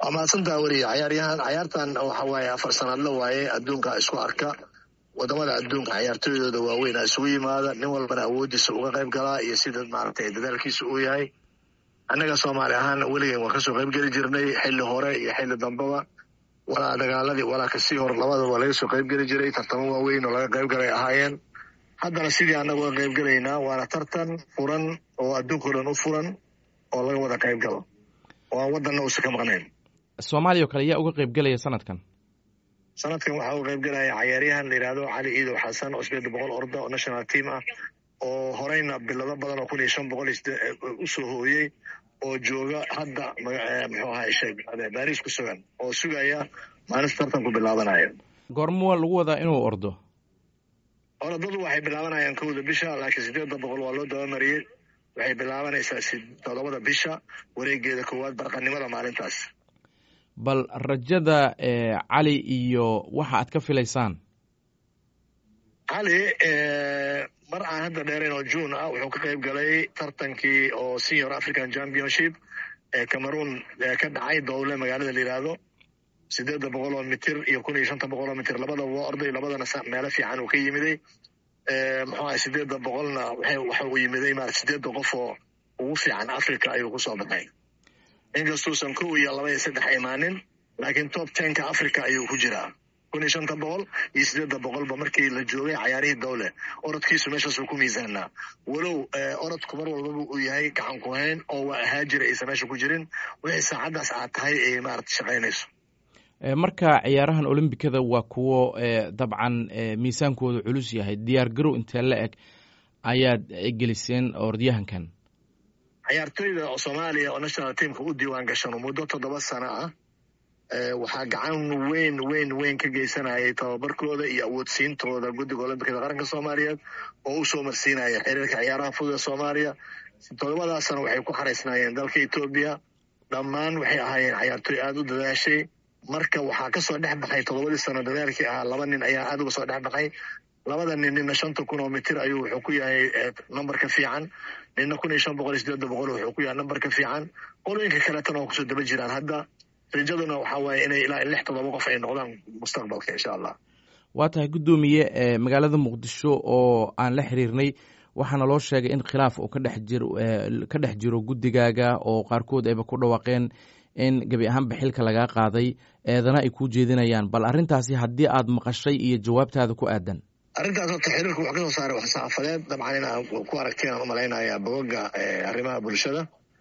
waa mahadsantaa weliye cayaaryahan cayaartan waxa waaye afar sanadla waaye adduunka isku arka wadamada adduunka cayaartooydooda waaweyn isugu yimaada nin walbana awoodiisa uga qayb galaa iyo sida maaragtay dadaalkiisa uu yahay annaga soomaali ahaan weligeen waan kasoo qayb geli jirnay xilli hore iyo xilli dambaba walaa dagaaladii walaa kasii hor labadaba waa laga soo qayb geli jiray tartamo waaweyn oo laga qayb galay ahaayeen haddana sidii annaga uga qayb gelaynaa waana tartan furan oo adduunkao dhan u furan oo laga wada qayb galo oo aan waddanna uusa ka maqnayn soomaaliya oo kale yaa uga qayb gelaya sanadkan sanadkan waxaa uga qayb galaya cayaaryahan la yidhahdo cali iidow xasan oo sideed boqol orda oo national team ah oo horeyna bilado badan oo kun iyo shan boqol usoo hooyey oo jooga hadda muxuu ahaa sheeg baris ku sugan oo sugaya maalinta tartanku bilaabanaya goormuwa lagu wadaa inuu ordo orodadu waxay bilaabanayaan kowda bisha laakiin sideedda boqol waa loo dabamariyey waxay bilaabanaysaa todobada bisha wareegeeda koowaad barqanimada maalintaas bal rajada cali iyo waxa aad ka filaysaan cali mar aan hadda dheerayn oo june ah wuxuu ka qayb galay tartankii oo senior african championship ee cameroon ka dhacay dowle magaalada la yidhaahdo sideedda boqol oo mitir iyo kun iyo shanta boqol oo mitir labadaba waa orday labadana meelo fiican uu ka yimiday muxuu ahay sideedda boqolna waxa uu yimiday maarata sideedda qof oo ugu fiican africa ayuu kusoo baxay inkastuusan kow iyo laba iyo saddex imaanin laakiin top tenka africa ayuu ku jiraa kun iyo shanta boqol iyo sideedda boqolba markii la joogay cayaarihii dowle orodkiisu meeshaasuu ku miisaanaa walow orodku mar walbaba uu yahay gacan ku hayn oo waa ahaa jira aysan meesha ku jirin wixii saacaddaas aad tahay ay maarata shaqaynayso marka ciyaarahan olombikada waa kuwo dabcan miisaankooda culus yahay diyaar garow intee la eg ayaad geliseen orodyahankan cayaartooyda oo soomaaliya oo national teamka u diiwaan gashano muddo toddoba sano ah waxaa gacan weyn weyn weyn ka geysanayay tababarkooda iyo awoodsiintooda guddiga olombikada qaranka soomaaliyeed oo u soo marsiinaya xiriirka ciyaaraha fudud ee soomaaliya toddobadaasana waxay ku xaraysnaayeen dalka etoobiya dhammaan waxay ahaayeen cayaartooy aada u dadaashay marka waxaa kasoo dhex baxay toddobadii sano dadaalkii ahaa laba nin ayaa aada uga soo dhex baxay labada nin nina shanta kun oo mitir ayuu wuxuu ku yahay numberka fiican nina kun iyo shan boqol iyo sideedda boqol wuxuu ku yahay numberka fiican qolooyinka kaletana waa kusoo daba jiraan hadda rajaduna waxaa waaye inay ilaa lix toddoba qof ay noqdaan mustaqbalka insha allah waa tahay guddoomiye magaalada muqdisho oo aan la xiriirnay waxaana loo sheegay in khilaaf uu kadhex jiro ka dhex jiro guddigaaga oo qaarkood ayba ku dhawaaqeen in gebi ahaanba xilka lagaa qaaday eedana ay kuu jeedinayaan bal arrintaasi haddii aad maqashay iyo jawaabtaada ku aadan arrintaas horta xiriirku wuxuu kasoo saaray wax saxaafadeed dabcan inaa ku aragteen aan umalaynaya bogoga arrimaha bulshada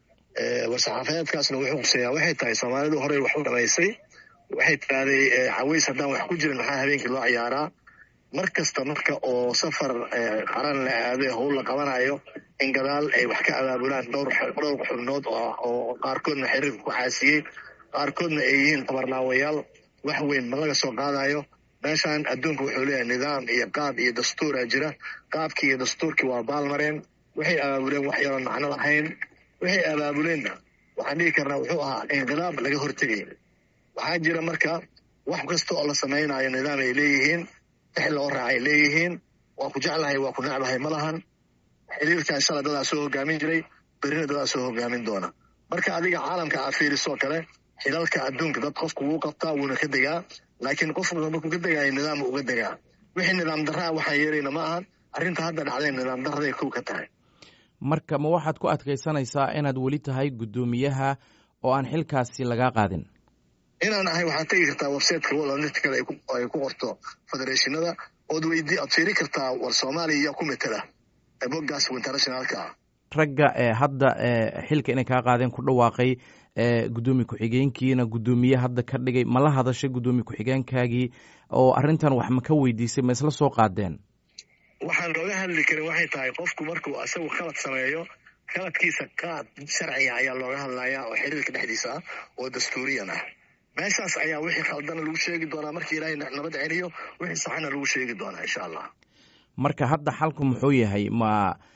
war-saxaafadeedkaasna wuxuu quseeyaa waxay tahay soomaalidu horey wax u dhamaysay waxay tirahday caways haddaan wax ku jirin maxaa habeenkii loo ciyaaraa mar kasta marka oo safar qaran la aado howl la qabanayo in gadaal ay wax ka abaabulaan dhowr dhowr xubnood oo qaarkoodna xiriirka ku xaasiyey qaarkoodna ay yihiin tabarnaawayaal wax weyn ma laga soo qaadayo meeshan adduunka wuxuu leeyahay nidaam iyo qaab iyo dastuura jira qaabkii iyo dastuurkii waa baalmareen waxay abaabuleen wax yaroon macno lahayn waxay abaabuleenna waxaan dhigi karnaa wuxuu ahaa inqilaab laga hortegay waxaa jira marka wax kasta oo la samaynayo nidaam ay leeyihiin tix loo raacay leeyihiin waa ku jeclahay waa ku necbahay ma lahan xiriirkan shala dadaa soo hogaamin jiray berina dadaa soo hogaamin doona marka adiga caalamka aa fiirisoo kale xilalka adduunka dad qofku wuu qabtaa wuuna ka degaa laakiin qofku markuu ka degaayo nidaam uga degaa wixii nidaam darraa waxaan yeelayna ma ahan arrinta hadda dhacday nidaam darraday kow ka tahay marka ma waxaad ku adkaysanaysaa inaad weli tahay guddoomiyaha oo aan xilkaasi lagaa qaadin inaan ahay waxaad tegi kartaa websiteka walatkale ay ku qorto federeeshinada ood weydii oad fiiri kartaa war soomaaliya yaa ku metela boggaas internationalka ah ragga hadda xilka inay kaa qaadeen ku dhawaaqay guddoomiye ku-xigeenkiina guddoomiye hadda ka dhigay ma la hadashay guddoomiye ku-xigeenkaagii oo arrintan wax ma ka weydiisay ma isla soo qaadeen waxaan looga hadli karin waxay tahay qofku markuu isagu khalad sameeyo khaladkiisa qaad sharciga ayaa looga hadlayaa oo xiriirka dhexdiisa ah oo dastuuriyan ah meeshaas ayaa wixii khaldana lagu sheegi doonaa markii ilaahay nabad celiyo wixii saxana lagu sheegi doonaa insha allah marka hadda xalku muxuu yahay ma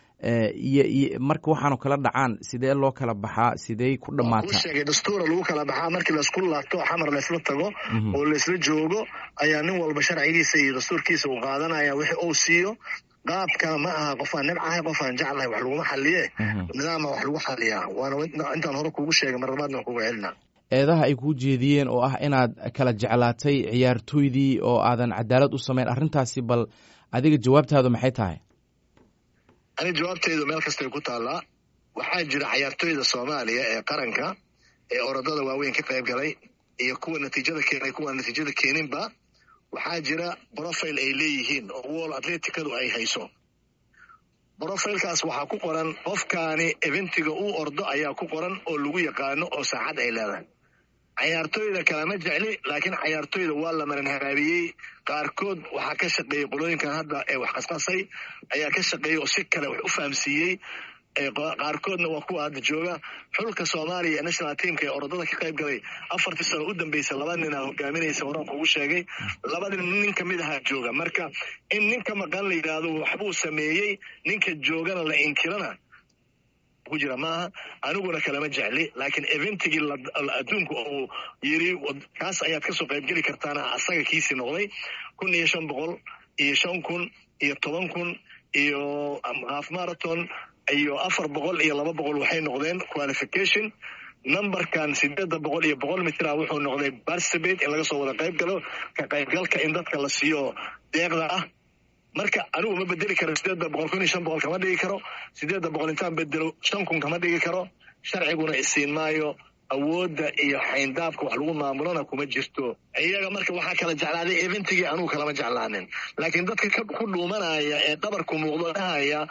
iyo marka waxaanu kala dhacaan sidee loo kala baxaa sidey ku dhamaataa sheegay dastuura lagu kala baxaa markii laisku laabto xamar laysla tago oo laysla joogo ayaa nin walba sharcigiisa iyo dastuurkiisa uu qaadanaya wixii uu siiyo qaabka ma aha qofaan nibcahay qofaan jeclahay wax laguma xaliye nidaama wax lagu xaliyaa waana intaan hore kugu sheegay mar labaadna kugu celina eedaha ay kuu jeediyeen oo ah inaad kala jeclaatay ciyaartooydii oo aadan cadaalad u samayn arrintaasi bal adiga jawaabtaadu maxay tahay ani jawaabtaydu meel kastay ku taallaa waxaa jira cayaartooyda soomaaliya ee qaranka ee orodada waaweyn ka qayb galay iyo kuwa natiijada keenay kuwa natiijada keeninba waxaa jira brofile ay leeyihiin oo wall atleticadu ay hayso brofilekaas waxaa ku qoran qofkaani eventiga uu ordo ayaa ku qoran oo lagu yaqaano oo saacad ay leedahay cayaartooyda kalama jecli laakiin cayaartooyda waa la maran haraabiyey qaarkood waxaa ka shaqeeyey qolooyinkan hadda ee wax qasqasay ayaa ka shaqeeyey oo si kale wax u fahamsiiyey qaarkoodna waa kuwa hadda jooga xulka soomaaliya ee national teamka ee orodada ka qayb galay afartii sano u dambeysay laba nin aa hogaaminaysa horaan kugu sheegay labadi nin ka mid ahaa jooga marka in ninka maqan la yidhaahdo waxbuu sameeyey ninka joogana la inkirana ku jira maaha aniguna kalama jecli laakiin eventigii adduunku uu yiri kaas ayaad kasoo qaybgeli kartaana asaga kiisii noqday kun iyo shan boqol iyo shan kun iyo toban kun iyo half marathon iyo afar boqol iyo laba boqol waxay noqdeen qualification numberkan sideedda boqol iyo boqol mitra wuxuu noqday barsabate in laga soo wada qayb galo ka qaybgalka in dadka la siiyo deeqda ah marka anigu ma bedeli karo sideedda boqol kun iyo shan boqol kama dhigi karo sideedda boqol intaan bedelo shan kun kama dhigi karo sharciguna isiin maayo awoodda iyo xayndaabka wax lagu maamulona kuma jirto iyaga marka waxaa kala jeclaaday eventigii anugu kalama jeclaanin laakiin dadka ku dhuumanaya ee dhabarku muuqdo dhahaya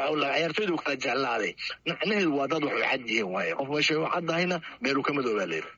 cayaartooydu kala jeclaaday macnaheedu waa dad wax u cad yihiin waaye qof meeshay u caddahayna meeluu ka madoobaa leeyahy